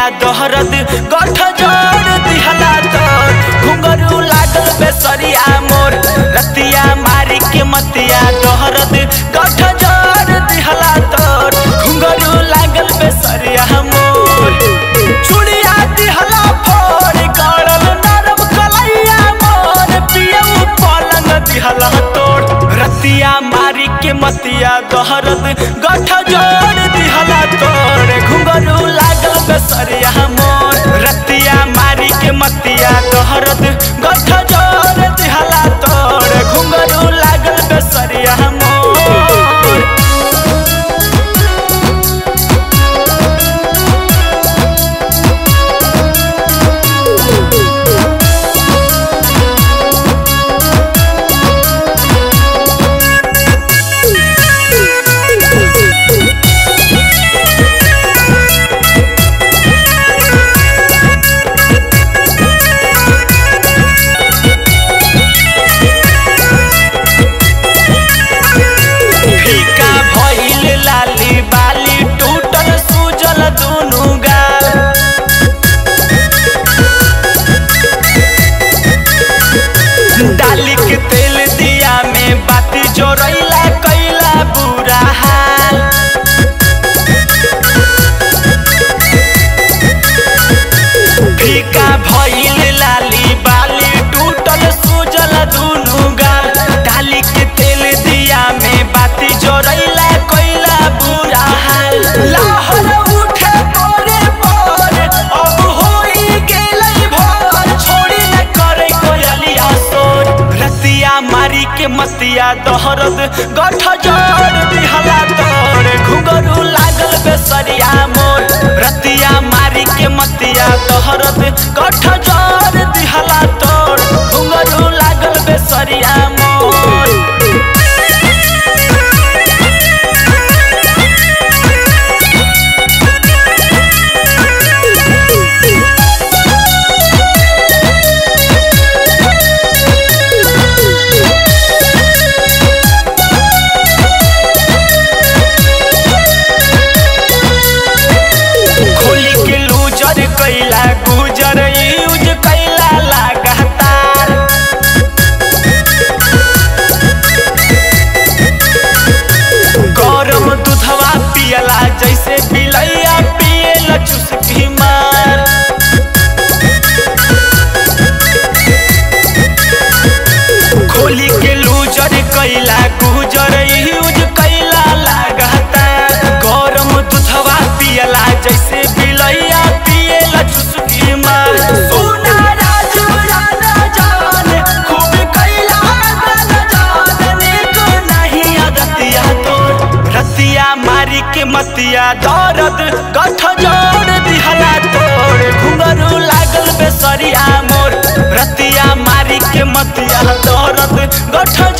दोहरद गठ जोड़ दिहला तोर घुंघरू लागल बेसरिया मोर रतिया मारी के मतिया दोहरद गठ जोड़ दिहला तोर घुंघरू लागल बेसरिया मोर चुड़िया दिहला फोड़ गड़ल नरम कलैया मोर पियऊ पलंग दिहला तोड़ रतिया मारी के मतिया दोहरद गठ जोड़ दिहला तोड़ घुंघरू लागल बेसरिया मोर रतिया मारी के मतिया दोहरद गठ जोड़ दिहला तोड़ घुंघरू लागल बेसरिया मोर फीका भइल लाली बाली टूटल सूजल दुनु गाल डाली के तेल दिया में बाती जोरैला कैला बुरा हाल फीका भइल लाली बाली टूटल सूजल दुनु गाल डाली के तेल दिया में बाती जोरैला कैला बुरा हाल लाहौर उठे परे परे अब होई गेलै भोर छोड़ी न करे कोयलिया सोर रतिया मारी के मतिया दोहरद गठ जोड़ दिहला तोर घुंघरू लागल बेसरिया मोर रतिया मारी के मतिया दोहरद गठ जोड़ दिहला तोर घुंघरू लागल बेसरिया मोर खोली के लूजर कैला गुजर यूज कैला लगातार गरम दूधवा पियला जैसे बिलैया पियला चुस्की मार खोली के लूजर कैला गुजर यूज कैला लगातार गरम दूधवा पियला जैसे बिलैया पियला चुस्की मार सोना राजू राजा जान खूब कैला गाना जान नीक नहीं अगतिया तोर रतिया मारी के मतिया दर्द गठ जोड़ दिहला तोर घुंघरू लागल बेसरिया मोर रतिया मारी के मतिया दर्द गठ